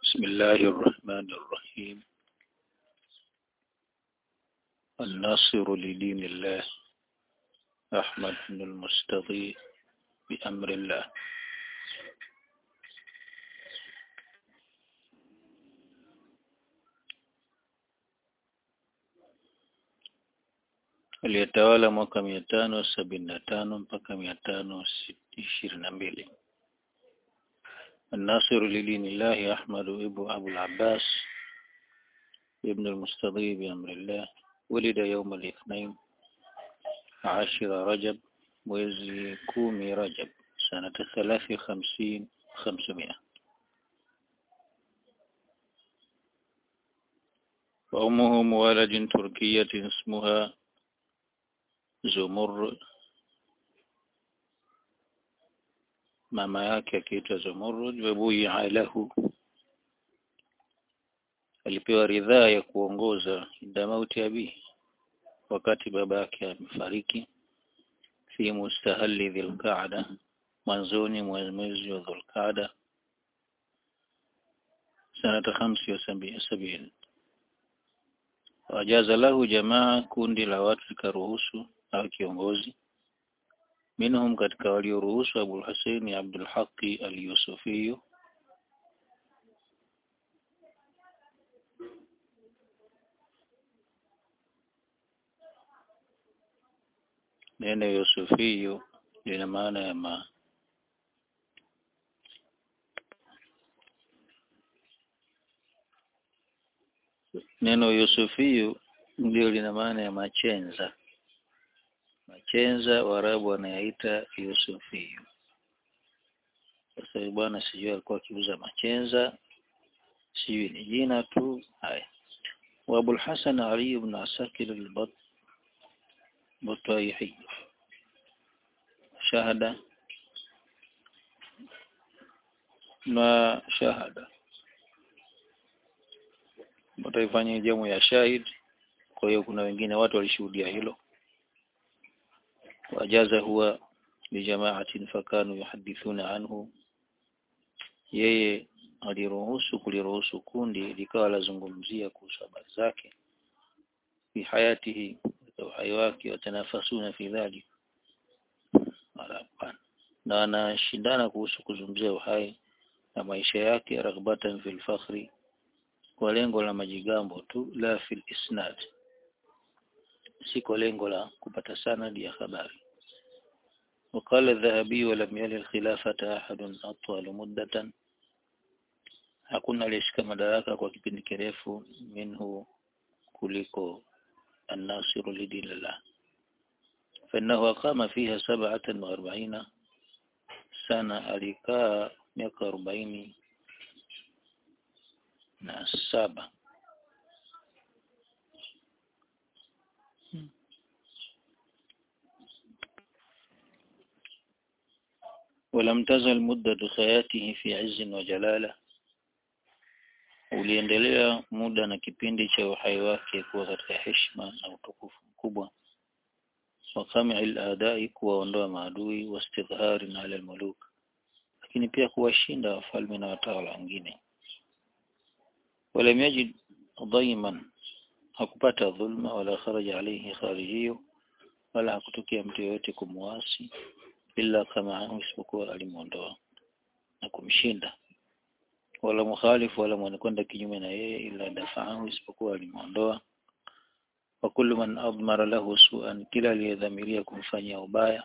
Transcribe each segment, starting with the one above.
بسم الله الرحمن الرحيم الناصر لدين الله أحمد بن المستضيء بأمر الله aliyetawala mwaka mia tano sabini na tano mpaka mia tano ishirini na mbili الناصر لدين الله أحمد ابن أبو العباس ابن المستضيء بأمر الله ولد يوم الاثنين عشر رجب mwezi kumi Rajab sanata thalathi khamsin khamsumia وأمه موالد تركية اسمها زمر mama yake akiitwa Zumurrud wabuia lahu alipewa ridhaa ya kuongoza inda mauti abi wakati baba yake amefariki fi mustahalli dhilqaada mwanzoni mwa mwezi wa dhulqaada sanata khamsi wa sabini wajaza lahu jamaa kundi la watu likaruhusu au kiongozi minhum katika walioruhusu Abu Hussein Abdul Haqi al-Yusufi neno Yusufi lina maana ya ma neno Yusufi ndio lina maana ya machenza machenza Waarabu wanayaita Yusufiyu. Sasa bwana sijui alikuwa akiuza machenza, sijui ni jina tu. Haya, wa Abul Hasan Ali ibn Asakir al-Batayhi shahada na shahada wataifanya jamu ya shahid. Kwa hiyo kuna wengine watu walishuhudia hilo wajaza huwa lijamaatin fakanu yuhadithuna anhu yeye aliruhusu kuliruhusu kundi likawa lazungumzia kuhusu habari zake fi hayatihi uhai wake watanafasuna fi dhalik na wanashindana kuhusu kuzungumzia uhai na maisha yake raghbatan fil fakhri kwa lengo la majigambo tu la fil isnad si kwa lengo la kupata sanadi ya habari وقال الذهبي ولم يل الخلافة أحد أطول مدة hakuna aliyeshika madaraka kwa kipindi kirefu minhu kuliko الناصر لدين الله فإنه أقام فيها سبعة وأربعين سنة alikaa miaka arobaini na saba ولم تزل مدة حياته في عز وجلالة uliendelea muda na kipindi cha uhai wake kuwa katika heshima na utukufu mkubwa wa kami'il adai kuwaondoa maadui wastidhari na ala almuluk lakini pia kuwashinda wafalme na watawala wengine wala yajid dhaiman hakupata dhulma wala kharaja alayhi kharijiyo wala hakutokea mtu yoyote kumuasi illa kama isipokuwa alimuondoa na kumshinda wala mukhalifu wala mwenye kwenda kinyume na yeye ila dafaahu isipokuwa alimuondoa wa kullu man admara lahu su'an kila aliyedhamiria kumfanyia ubaya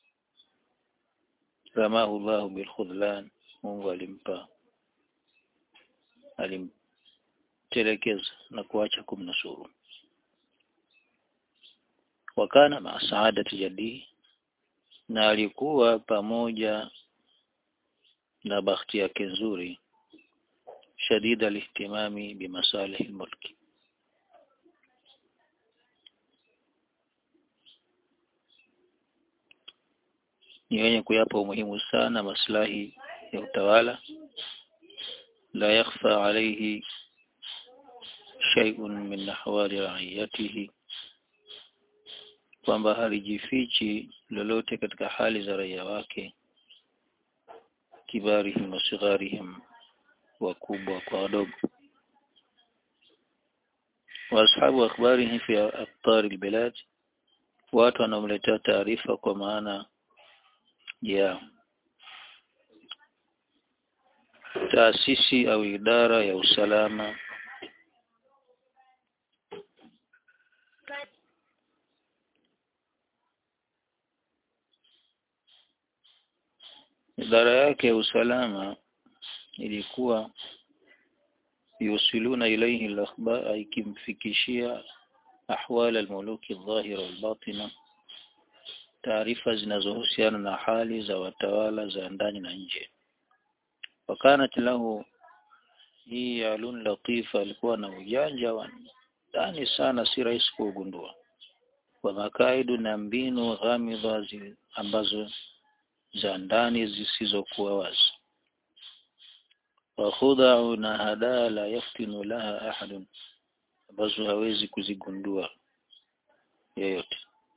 ramahu Allahu bil khudlan Mungu alimpa alimtelekeza na kuacha kumnusuru wakana ma saadati jadi na alikuwa pamoja na bakhti yake nzuri shadida alihtimami bimasalih almulki ni wenye kuyapa umuhimu sana maslahi ya utawala la yakhfa alayhi shay'un min ahwali ra'iyatihi kwamba halijifichi lolote katika hali za raia wake kibarihim wa sigharihim wakubwa kwa wadogo waashabu akhbarihi fi aqtar albilad watu wanaomletea taarifa kwa maana ya taasisi au idara ya usalama idara yake ya usalama ilikuwa yusiluna ilayhi al-akhbar ikimfikishia ahwal al-muluki adh-dhahira wal-batina taarifa zinazohusiana na hali za watawala za ndani na nje wakanat lahu hii alun latifa alikuwa na ujanja wa ndani sana si rahisi kuugundua wa makaidu na mbinu ghamidha ambazo za ndani zisizokuwa wazi wa khudau na hadaa la yaftinu laha ahadun ambazo hawezi kuzigundua yeyote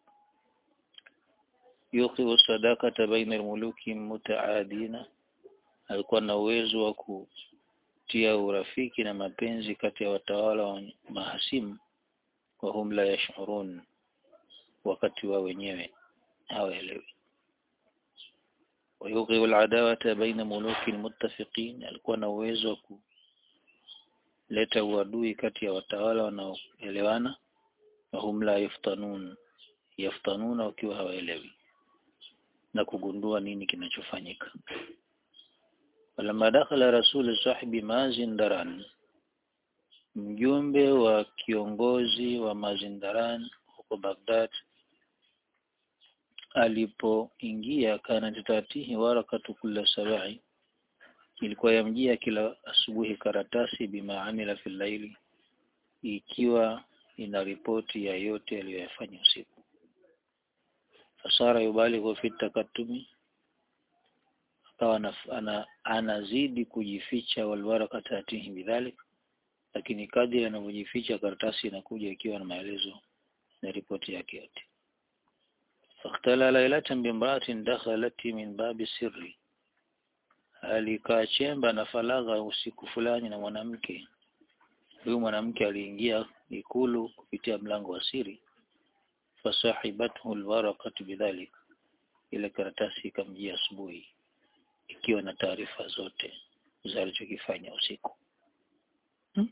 yuqiu sadakata baina almuluki mutaadina alikuwa na uwezo wa kutia urafiki na mapenzi kati ya watawala wa mahasimu wa hum la yashurun wakati wa wenyewe hawaelewi ويوقع العداوة بين ملوك المتفقين alikuwa na uwezo wa kuleta uadui kati ya watawala wanaoelewana wa hum la yaftanun yaftanuna wakiwa hawaelewi na kugundua nini kinachofanyika walamma dakhala rasul sahibi mazindaran mjumbe wa kiongozi wa mazindaran huko Baghdad alipoingia kana tatatihi warakatu kulla sabai ilikuwa yamjia kila asubuhi karatasi bima amila fil laili ikiwa ina ripoti ya yote aliyoyafanya usiku fasara yubalighu fi takatumi akawa ana, anazidi kujificha walwaraka tatihi bidhalik lakini kadri anavyojificha karatasi inakuja ikiwa na maelezo na ripoti yake yote فاختلى ليلة بامرأة دخلت من باب السر alikaa chemba na falagha usiku fulani na mwanamke huyu mwanamke aliingia ikulu kupitia mlango wa siri fasahibathu alwaraqatu bidhalik ile karatasi ikamjia asubuhi ikiwa na taarifa zote za alichokifanya usiku hmm?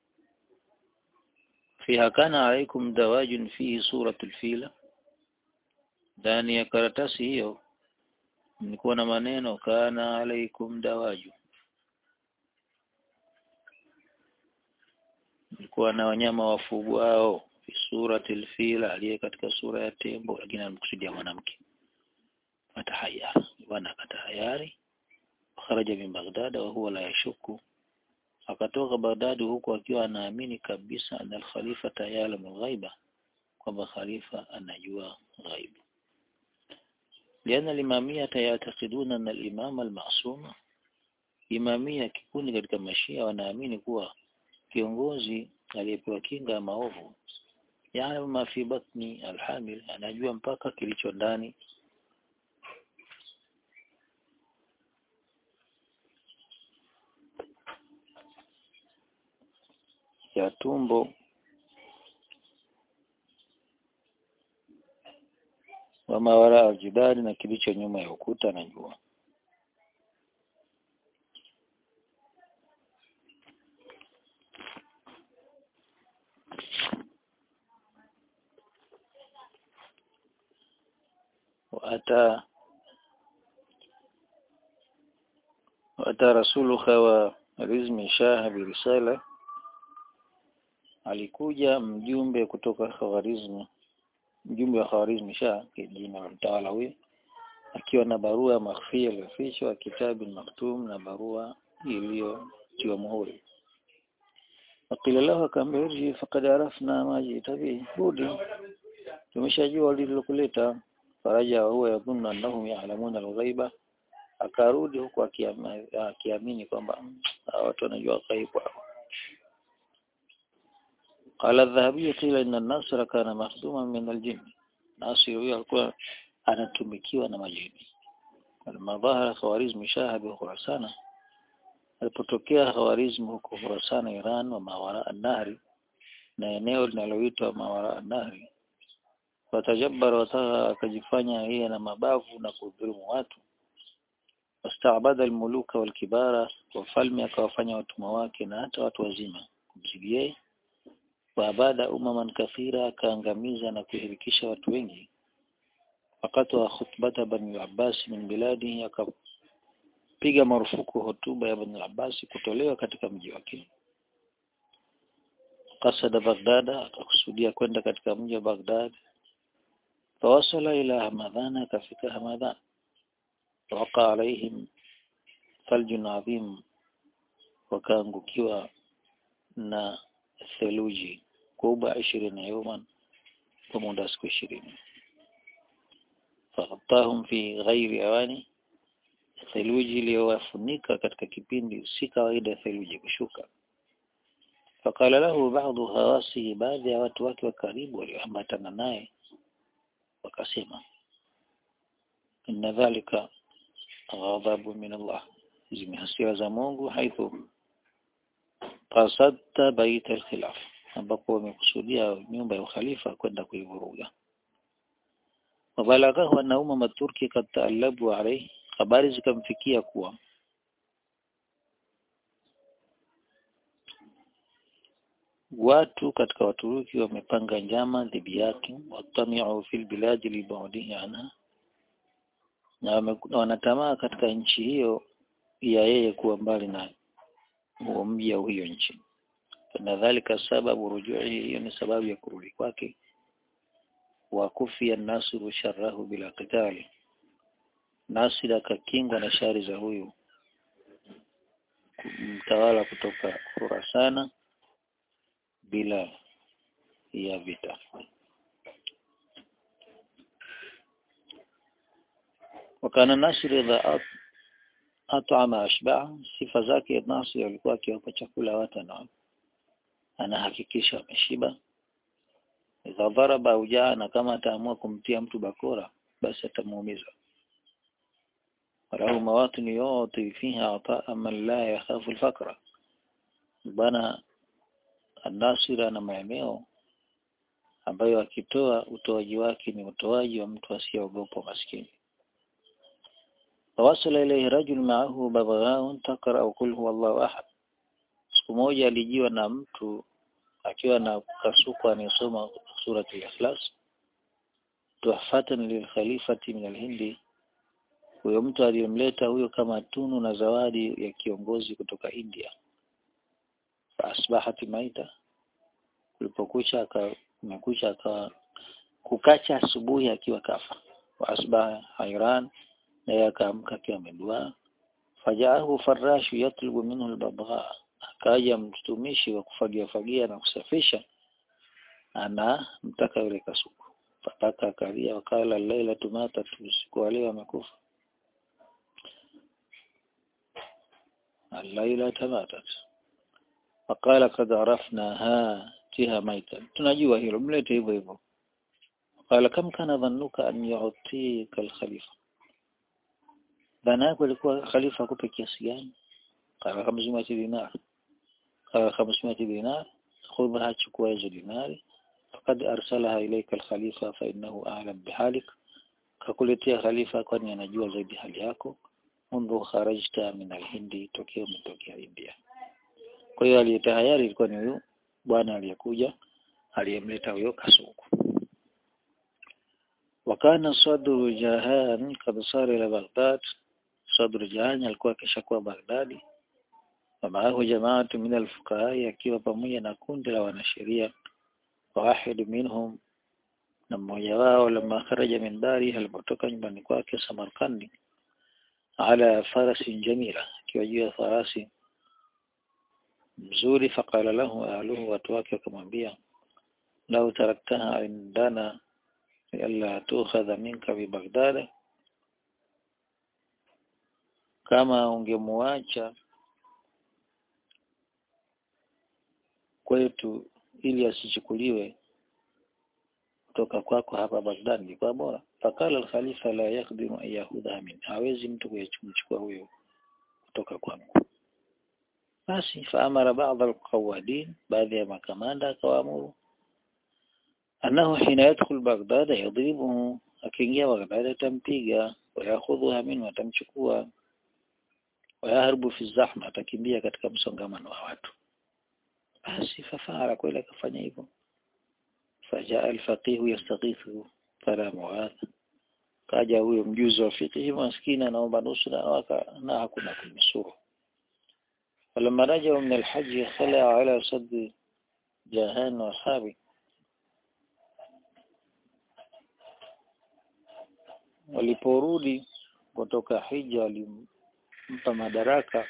fiha kana alaikum dawajun fihi suratul fila ndani ya karatasi hiyo nilikuwa na maneno kana alaikum dawaju nilikuwa na wanyama wafugwao fi surati alfila aliye katika sura ya tembo lakini alimkusudia mwanamke atahayar bwana akatahayari kharaja min Baghdad wa huwa la yashuku akatoka Baghdad huku akiwa anaamini kabisa ana al-khalifa ya'lamu ghaiba kwamba khalifa anajua ghaibu لأن الإمامية يعتقدون أن الإمام المعصوم imamia kikundi katika mashia wanaamini kuwa kiongozi aliyepewa kinga ya maovu yaani ma fi batni alhamil anajua mpaka kilicho ndani ya tumbo wa mawara aljidari na kilicho nyuma ya ukuta anajua وأتى وأتى رسول خوارزم شاه برسالة alikuja mjumbe kutoka Khawarizm mjumbe wa Khawarizm Shah jina la mtawala huyo akiwa na barua makhfia iliyofichwa kitabu maktum na barua iliyotiwa muhuri wakila lahu akamwambia faqad arafna ma jita bi rudi tumeshajua lililokuleta faraja huwa yadhunnu annahum ya'lamuna al-ghaiba akarudi huku akiamini kwamba watu wanajua ghaibu قال الذهبي قيل إن الناصر كان مخدوما من الجن ناصر huyo alikuwa anatumikiwa na majini لما ظهر خوارزم شاه بخراسان alipotokea Khawarizm huko Khurasan Iran wa mawara an-nahri na eneo linaloitwa mawara an-nahri watajabara wataka akajifanya yeye na mabavu na kudhulumu watu wastaabada almuluka walkibara wafalme akawafanya watumwa wake na hata watu wazima kumzidi yeye waabada umaman kathira akaangamiza na kuhirikisha watu wengi wakati wa khutbata bani al-Abbas min biladi akapiga marufuku hotuba ya bani al-Abbas kutolewa katika mji wake kasada Baghdada akakusudia kwenda katika mji wa Baghdad fawasala ila Hamadhan akafika Hamadhan waqa alaihim thaljun adhim wakaangukiwa na theluji kubwa ishirini yawman kwa muda siku ishirini faghattahum fi ghairi awani theluji iliyowafunika katika kipindi si kawaida theluji kushuka fakala lahu baadhi hawasihi baadhi ya watu wake wa karibu walioambatana naye wakasema inna dhalika ghadhabu min Allah hizi ni hasira za Mungu haithu qasadta bait al-khilaf ambapo wamekusudia nyumba ya ukhalifa kwenda kuivuruga wabalaghahu anna umma turki kad taallabu alayhi habari zikamfikia kuwa watu katika Waturuki wamepanga njama dhidi yake watamiu fil biladi libaudihi anha na wanatamaa katika nchi hiyo ya yeye kuwa mbali na huo mji au hiyo nchi nadhalika sababu rujui hiyo ni sababu ya kurudi kwake wa kufia nasiru sharrahu bila qitali nasir akakingwa na shari za huyu mtawala kutoka Khurasana bila ya vita wakana Nasir idha at'ama ashba sifa zake Nasir alikuwa akiwapa chakula watu na anahakikisha wameshiba idha dharaba au jaa na kama ataamua kumtia mtu bakora basi atamuumiza walahu mawatin yuti fiha ataa man la yakhafu alfaqra bana Nasir ana maeneo ambayo akitoa utoaji wake ni utoaji wa mtu asiyeogopa maskini فوصل إليه رجل معه ببغاء تقرأ قل هو الله أحد siku moja alijiwa na mtu akiwa na kasuku anayesoma surati al-Ikhlas tuhfatan lilkhalifati min al-Hindi huyo mtu aliyemleta huyo kama tunu na zawadi ya kiongozi kutoka India asbahati maita kulipokucha akamekucha akawa kukacha asubuhi akiwa kafa wa asbaha hayran naye akaamka akiwa amedua fajaahu farashu yatlubu minhu albabgha akaja mtumishi wa kufagia fagia na kusafisha ana mtaka yule kasuku fataka akalia wakala laila tumata usiku wa leo amekufa الليلة ماتت وقال قد عرفناها تها ميتا tunajua hilo mlete hivyo hivyo قال كم كان ظنك أن يعطيك الخليفة dhana yako ilikuwa khalifa akupe kiasi gani qala 500 dinar qala 500 dinar khudha chukua hizo dinari faqad arsalaha ilayka al-khalifa fa innahu a'lam bihalik kakuletea khalifa kwani anajua zaidi hali yako mundu kharajta min al-hindi tokeo umetokea India kwa hiyo aliyetahayari ilikuwa ni huyo bwana aliyekuja aliyemleta huyo kasuku wakana sadru jahan kad sara ila baghdad sadru jahan alikuwa kishakuwa baghdadi ومعه جماعة من الفقهاء akiwa pamoja na kundi la wanasheria wahid minhum na mmoja wao lama kharaja min dari alipotoka nyumbani kwake Samarkandi ala farasin jamila akiwa juu ya farasi mzuri faqala lahu ahluhu watu wake wakamwambia lau taraktaha indana alla tukhadha minka bi Baghdad kama ungemuacha kwetu ili asichukuliwe kutoka kwako hapa Baghdad ni kwa bora fakala al-khalifa la yaqdiru an yahudha min hawezi mtu kuyachukua huyo kutoka kwangu basi faamara baadha alqawadin baadhi ya makamanda akawaamuru annahu hina yadkhul Baghdad yadribuhu akiingia Baghdad atampiga wayakhudhuha minhu atamchukua wayaharibu fi zahma atakimbia katika msongamano wa watu basi fafara kweli akafanya hivyo fajaa alfaqih yastaghithu fala muadha kaja huyo mjuzi wa fiqh maskini anaomba nusra na hakuna kumnusuru فلما رجعوا من الحج خلع على صد جاهان واصحابه waliporudi kutoka hija alimpa madaraka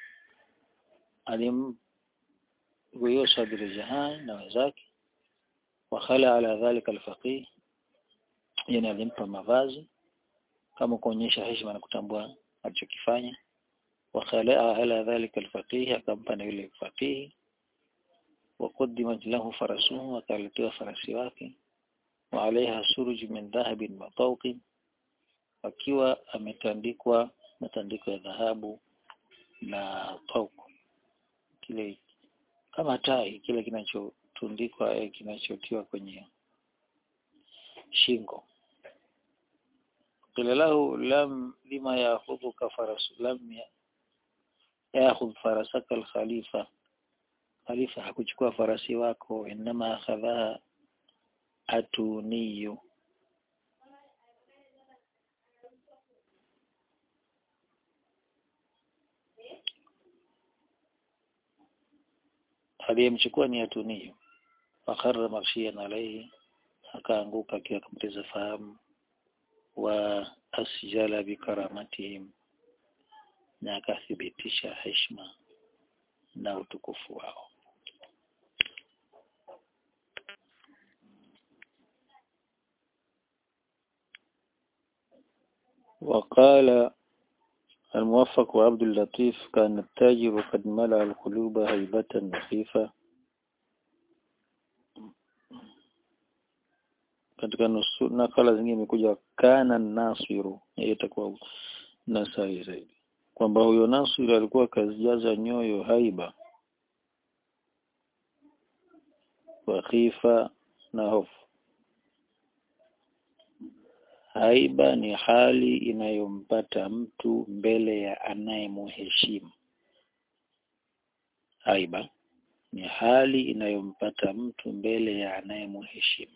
alim huyo Sadr Jahan na wenzake wakhala ala dhalika alfaqih yani alimpa mavazi kama kuonyesha heshima na kutambua alichokifanya wakhala ala dhalika alfaqih akampa na yule faqih وقدمت له فرسه وكالتها فرسي wake وعليها سرج من ذهب مطوق akiwa ametandikwa matandiko ya dhahabu na tauku kile kama tai kile kinachotundikwa eh, kinachotiwa kwenye shingo qila lahu lam lima ya'khudhuka faras lam ya'khudh farasaka al-khalifa khalifa hakuchukua farasi wako inama akhadha atuniyu aliyemchukua ni atuniyu fakharra marshiyan alayhi akaanguka akiwa akampoteza fahamu wa asjala bikaramatihim na akathibitisha heshima na utukufu wao وقال الموفق وعبد اللطيف كان التاجر قد ملأ القلوب هيبة وخيفة katika nusu nakala zingine imekuja kana nasiru hiyo itakuwa nasari zaidi kwamba huyo nasiru alikuwa kazijaza nyoyo haiba wa khifa na hofu haiba ni hali inayompata mtu mbele ya anayemuheshimu haiba ni hali inayompata mtu mbele ya anayemuheshimu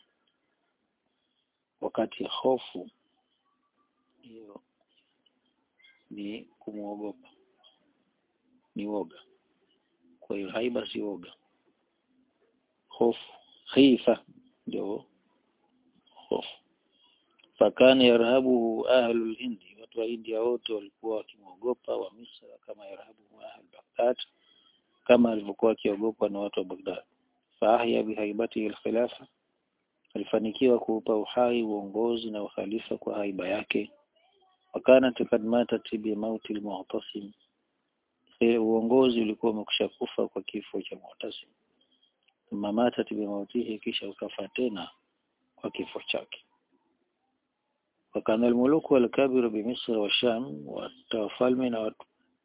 wakati hofu hiyo ni kumwogopa ni woga kwa hiyo haiba si woga hofu khifa ndio hofu fakana yarhabuhu ahlul hindi watu wa India wote walikuwa wakimwogopa wa Misra kama yarhabuhu ahlul Baghdad kama alivyokuwa akiogopwa na watu wa Baghdad faahya bihaibatihi alkhilafa alifanikiwa kuupa uhai uongozi na ukhalifa kwa haiba yake wakana kad matat bi mauti almu'tasim uongozi ulikuwa umekwisha kufa kwa kifo cha Mu'tasim thumma matat bi mautihi kisha ukafa tena kwa kifo chake wakana almuluku walkabiru bi Misr wa Sham watawafalme na watu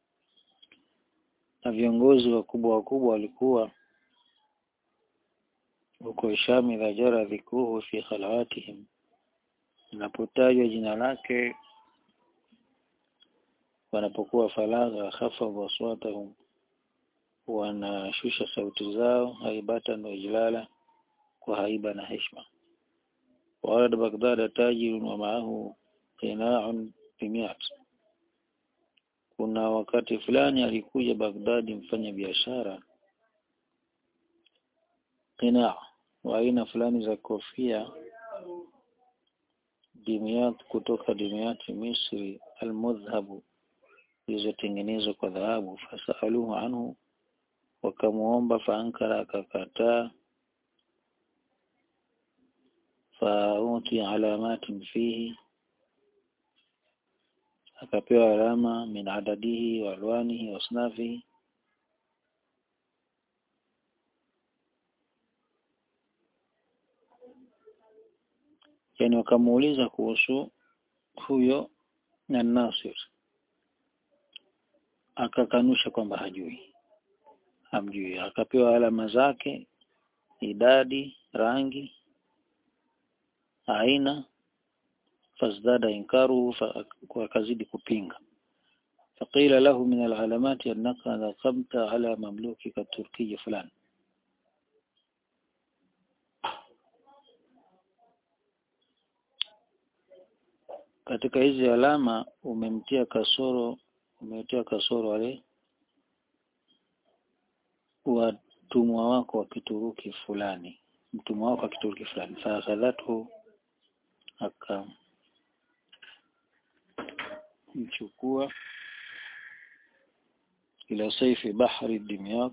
na viongozi wakubwa wakubwa walikuwa huko Sham idha jara dhikruhu fi khalawatihim inapotajwa jina lake wanapokuwa falagha khafadhu aswatahum wanashusha sauti zao haibatan wa ijlala kwa haiba na heshima وارد بغداد تاجر ومعه قناع بمئات kuna wakati fulani alikuja Baghdadi mfanya biashara qina wa aina fulani za kofia dimiyat kutoka dimiyati Misri almudhhabu zilizotengenezwa kwa dhahabu fasaluhu anhu wakamuomba faankara akakataa fauti alamatin fihi akapewa alama min adadihi wa alwanihi wa asnafihi yani wakamuuliza kuhusu huyo na Nasir akakanusha kwamba hajui hamjui akapewa alama zake idadi rangi aina fazdada inkaru akazidi kupinga فقيل له من العلامات أنك نقمت على مملوكك التركي فلان katika hizi alama umemtia kasoro umetia kasoro wale watumwa wako wa kituruki fulani mtumwa wako wa kituruki fulani faakhadhathu akamchukua ila saifi bahri dimyat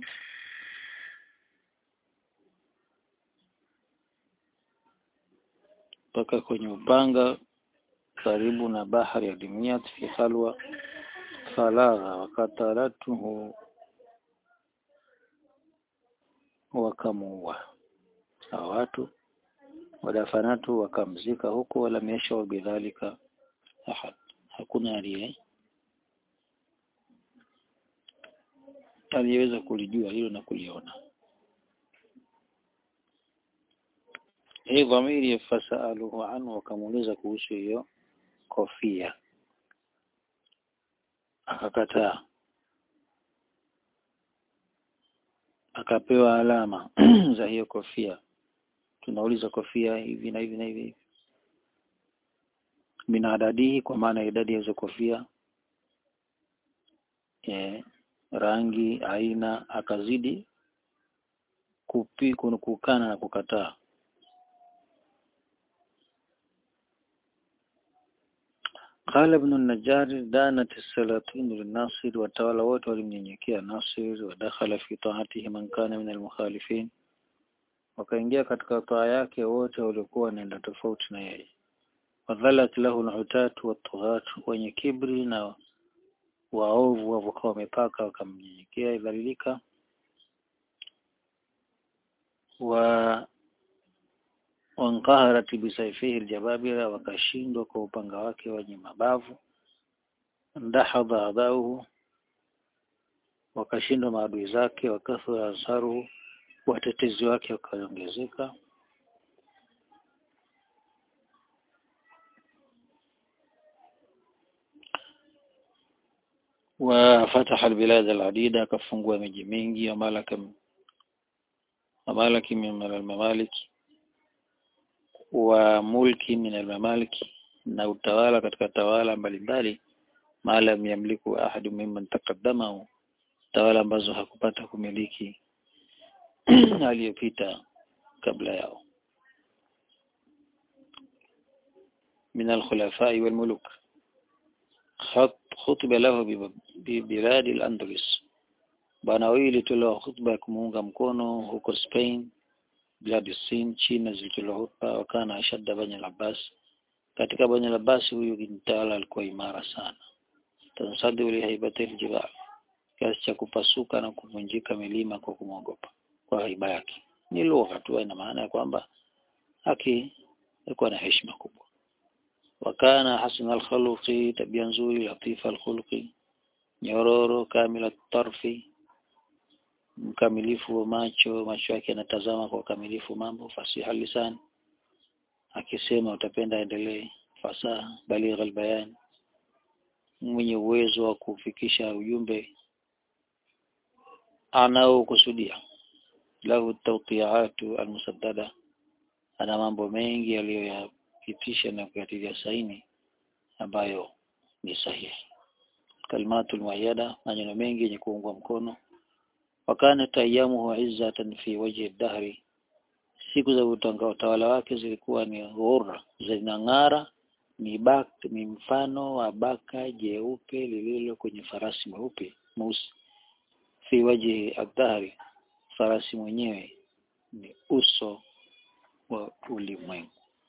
mpaka kwenye upanga karibu na bahari ya Dimyat fi khalwa falagha wakatalatuhu wakamuua hao watu wadafanatu wakamzika huko wala yashau bidhalika ahad hakuna aliye aliyeweza kulijua hilo na kuliona hii dhamiri fasaluhu anhu wakamuuliza kuhusu hiyo kofia akakataa akapewa alama za hiyo kofia tunauliza kofia hivi na hivi na hivi mina adadihi kwa maana idadi ya hizo kofia e, rangi aina akazidi kupi kukana na kukataa قال ابن النجار دانت السلاطين للناصر watawala wote walimnyenyekea Nasir wadakhala fi taatihi man kana min almukhalifin wakaingia katika taa yake wote waliokuwa wanaenda tofauti na yeye wadhalat lahu al'utat wat wenye kibri na waovu wavokuwa wamepaka wakamnyenyekea idhalilika wa wanqaharat bisaifihi aljababira wakashindwa kwa upanga wake wenye mabavu ndahadha adauhu wakashindwa maadui zake wakathura asaruhu watetezi wake wakaongezeka وفتح البلاد العديدة كفungua miji mingi وملك وملك من الممالك wa mulki min almamaliki na utawala katika tawala mbalimbali maalam yamliku ahadu mimman taqaddamahu tawala ambazo hakupata kumiliki aliyopita kabla yao من الخلفاء والملوك خطب له ببلاد الأندلس bwana wawili tulioa khutba ya kumuunga mkono huko Spain biladi Sin China zilitolewa hutuba wakana ashadda bani al-Abbas katika bani al-Abbas huyu mtawala alikuwa imara sana tansadu li haibati al-jibal kiasi cha kupasuka na kuvunjika milima kwa kumwogopa kwa haiba yake ni lugha tu ina maana ya kwamba haki alikuwa na heshima kubwa wakana hasan al-khuluqi tabia nzuri latifa al-khuluqi nyororo kamila tarfi mkamilifu wa macho macho yake yanatazama kwa ukamilifu mambo fasiha lisan akisema utapenda endelee fasaha baligh albayan mwenye uwezo wa kufikisha ujumbe anaokusudia lahu tawqi'atu almusaddada ana mambo mengi aliyoyapitisha na kuyatilia saini ambayo ni sahihi kalmatul muayyada maneno mengi yenye kuungwa mkono wakanat ayamuhu izzatan fi wajhi dahri siku za utanga utawala wake zilikuwa ni ghurra zinang'ara ni bak ni mfano wa baka jeupe lililo kwenye farasi mweupe mweusi fi wajhi adhari farasi mwenyewe ni uso wa ulimwengu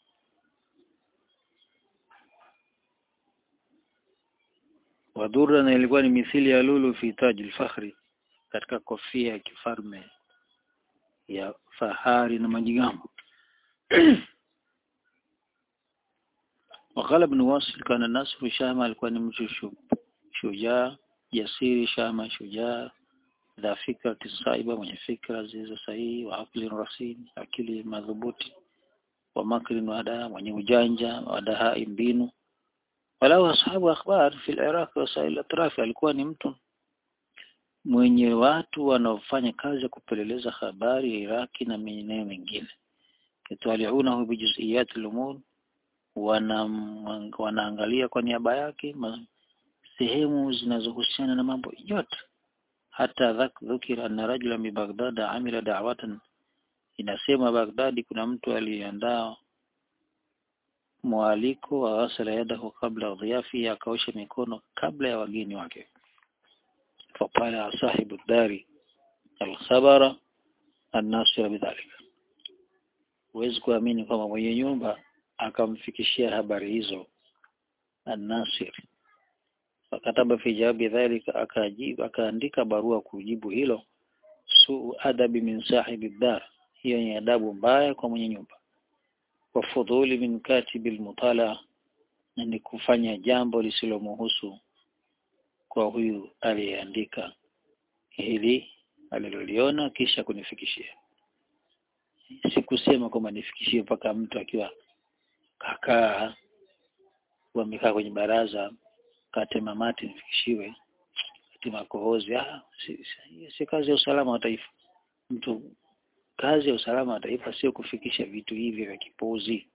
wadhurra na ilikuwa ni mithili ya lulu fi taji al-fakhri katika kofia ya kifalme ya fahari na majigambo wakala ibn wasil kana nasru shama alikuwa ni mtu shujaa jasiri shama shujaa dha fikrati saiba mwenye fikra zilizo sahihi wa akli rasim akili madhubuti wa makrin wa daa mwenye ujanja wa dahai mbinu walau ashabu akhbar fi al-iraq wa sa'il atraf alikuwa ni mtu mwenye watu wanaofanya kazi ya kupeleleza habari ya Iraki na maeneo mengine yatwaliunahu bijuziyat al-umur wana wanaangalia kwa niaba yake sehemu zinazohusiana na mambo yote hata dhak dhukira anna rajula min Baghdad amila da'watan inasema Baghdadi kuna mtu aliandaa mwaliko wa ghasala yadahu kabla dhiyafi akaosha mikono kabla ya wageni wake faqala sahibu dari alkhabara annasira bidhalika huwezi kuamini kwamba mwenye nyumba akamfikishia habari hizo annasir fakataba fi jawabi dhalika akajibu akaandika barua kujibu hilo suu adabi min sahibi dar hiyo ni adabu mbaya kwa mwenye nyumba wa fudhuli min katibi almutala na ni kufanya jambo lisilomhusu kwa huyu aliyeandika hili aliloliona kisha kunifikishia sikusema kwamba nifikishie mpaka mtu akiwa kakaa wamekaa kwenye baraza katema mati nifikishiwe katima kohozi ah si, si, si kazi ya usalama wa taifa mtu kazi ya usalama wa taifa sio kufikisha vitu hivi vya kipuzi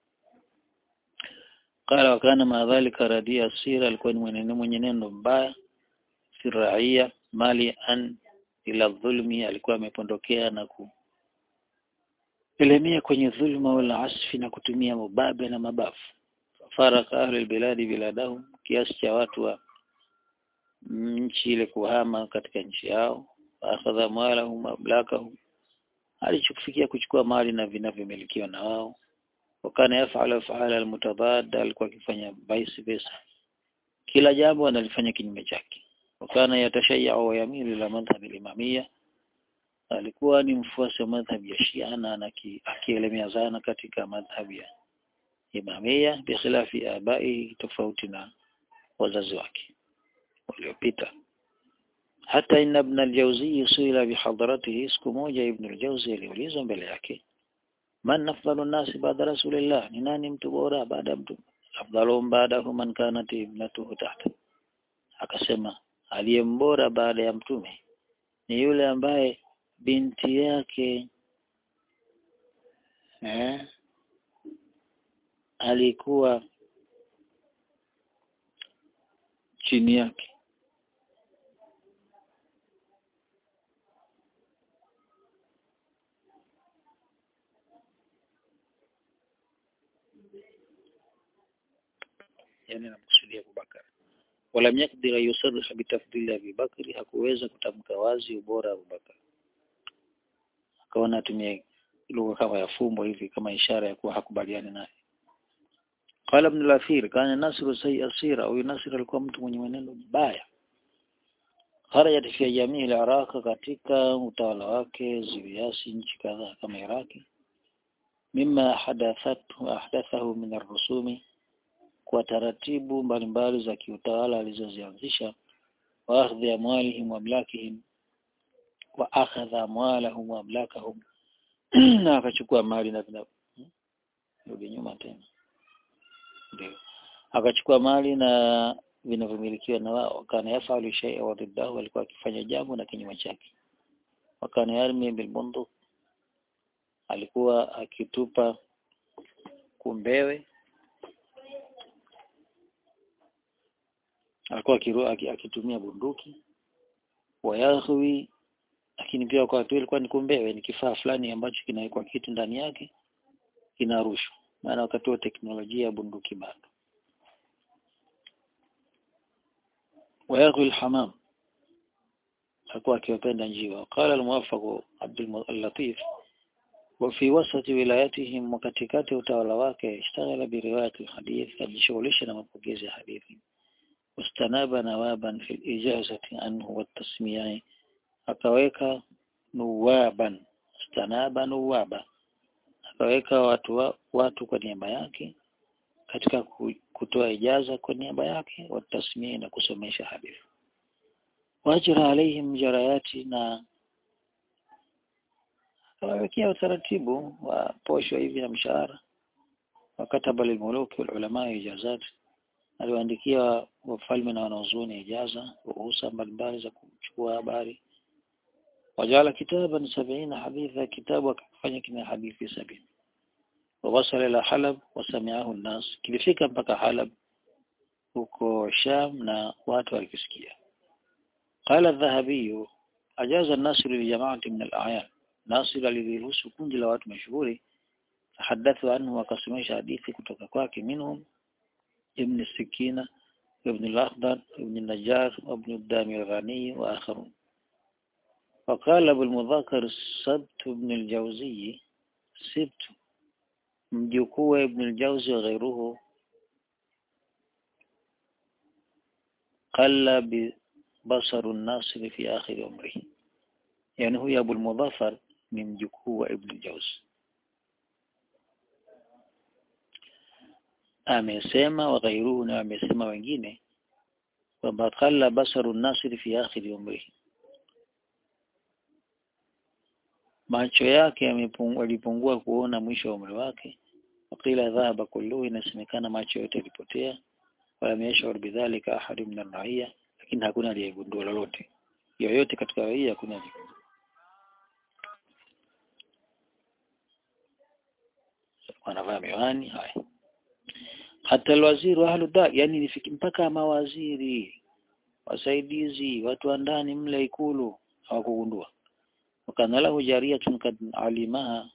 qala wakana madhalika radia sira alikuwa ni mwenendo mwenye neno mbaya siraia mali an ila dhulmi alikuwa amepondokea na ku elemia kwenye dhulma wala asfi na kutumia mubabe na mabafu faraka ahli biladi biladahum kiasi cha watu wa nchi ile kuhama katika nchi yao akhadha malahum mablakahum alichofikia kuchukua mali na vinavyomilikiwa na wao wakana yafala afala almutadadda alikuwa akifanya vice versa kila jambo analifanya kinyume chake wakana yatashayya wa yamilu ila madhhab al-imamiyya alikuwa ni mfuasi wa madhhab ya Shia na akielemea sana katika madhhab ya imamia bikhilafi abai tofauti na wazazi wake waliopita hata inna ibn al-Jawzi suila bihadratihi siku moja ibn al-Jawzi aliulizwa mbele yake man afdalu nasi baada rasulillah ni nani mtu bora baada mtu afdalu baadahu man kanat ibnatuhu tahta akasema aliyembora baada ya mtume ni yule ambaye binti yake eh alikuwa chini yake yani namkusudia Abubakar wala yakdir yusarriha bitafdili Abi Bakri hakuweza kutamka wazi ubora wa Abubakar akaona atumie lugha kama ya fumbo hivi kama ishara ya kuwa hakubaliani naye Qala ibn al-Athir kana Nasr sayyi asira au Nasr alikuwa mtu mwenye mwenendo mbaya kharajat fi jamii al-Iraq katika utawala wake ziwiasi nchi kadhaa kama Iraki mima hadathathu ahdathahu min ar-rusumi kwa taratibu mbalimbali za kiutawala alizozianzisha wa akhdhi amwalihim wa amlakihim wa akhadha amwalahum wa amlakahum na akachukua mali na vina rudi nyuma tena ndio akachukua mali na vinavyomilikiwa na wao kana yafalu shay'a wa diddahu alikuwa akifanya jambo na kinyume chake wakana yarmi bil bunduk alikuwa akitupa kumbewe alikuwa akiru, akitumia bunduki wayahwi lakini pia kwa watu ilikuwa ni kumbewe ni kifaa fulani ambacho kinawekwa kitu ndani yake kinarushwa maana wakati wa teknolojia ya bunduki bado ويغوي الحمام alikuwa akiwapenda njiwa قال الموفق عبد اللطيف وفي وسط ولايتهم وكتكات utawala wake اشتغل بروايه الحديث alijishughulisha na mapokezi ya hadithi واستناب نوابا في الإجازة عنه والتسمية akaweka nuwaban stanaba nuwaba akaweka watu watu kwa niaba yake katika kutoa ijaza kwa niaba yake watasmia na kusomesha hadithi wajra alaihim jarayati na akawawekea utaratibu wa posho hivi na mshahara wakataba lilmuluki walulama ijazat aliwaandikia wafalme na wanazuoni ijaza ruhusa mbalimbali za kuchukua habari wajala kitaban sabina haditha kitabu akafanya kina hadithi sabini ووصل إلى حلب وسمعه الناس kilifika mpaka Halab huko Sham na watu walikisikia قال الذهبي أجاز الناصر لجماعة من الأعيان ناصر aliruhusu kundi la watu mashuhuri تحدثوا عنه وقسمش hadithi kutoka kwake منهم ابن السكينة ابن الأخضر ابن النجار وابن الدامي الغني وآخرون وقال أبو المذكر السبت بن الجوزي سبت mjukuu Ibn al-Jawzi wa ghairuhu qalla bi basaru an-nasir fi akhir umrihi yani huyu Abu al-Mudhaffar ni mjukuu wa Ibn al-Jawzi amesema wa ghairuhu na amesema wengine kwamba qalla basaru an-nasir fi akhir umrihi macho yake yalipungua kuona mwisho wa umri wake wakila dhahaba kulluhu inasemekana macho yote yalipotea wala yashur bidhalika ahad min ar-raia lakini hakuna aliyegundua lolote yoyote katika raia hakuna aliyegundua wanavaa miwani haya hata alwaziri wa ahlu da yani nifiki mpaka mawaziri wasaidizi watu wa ndani mle ikulu hawakugundua وكان له جارية قد علمها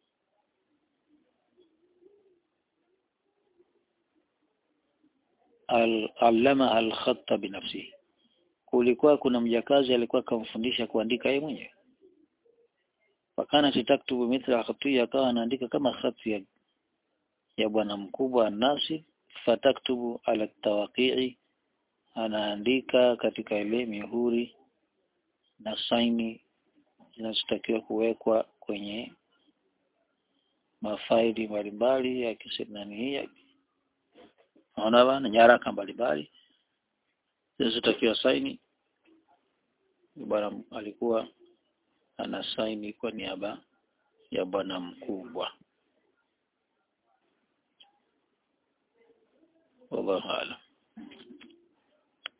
علمها الخط بنفسه kulikuwa kuna mjakazi alikuwa akamfundisha kuandika yeye mwenyewe wakana sitaktubu mithla khatiya akawa anaandika kama khati ya, ya bwana mkubwa nasi fataktubu ala tawaqi'i anaandika katika ile mihuri na saini zinazotakiwa kuwekwa kwenye mafaili mbalimbali ya kisenani hii naona bana nyaraka mbalimbali zinazotakiwa saini bwana alikuwa ana saini kwa niaba ya bwana mkubwa wallahu a'lam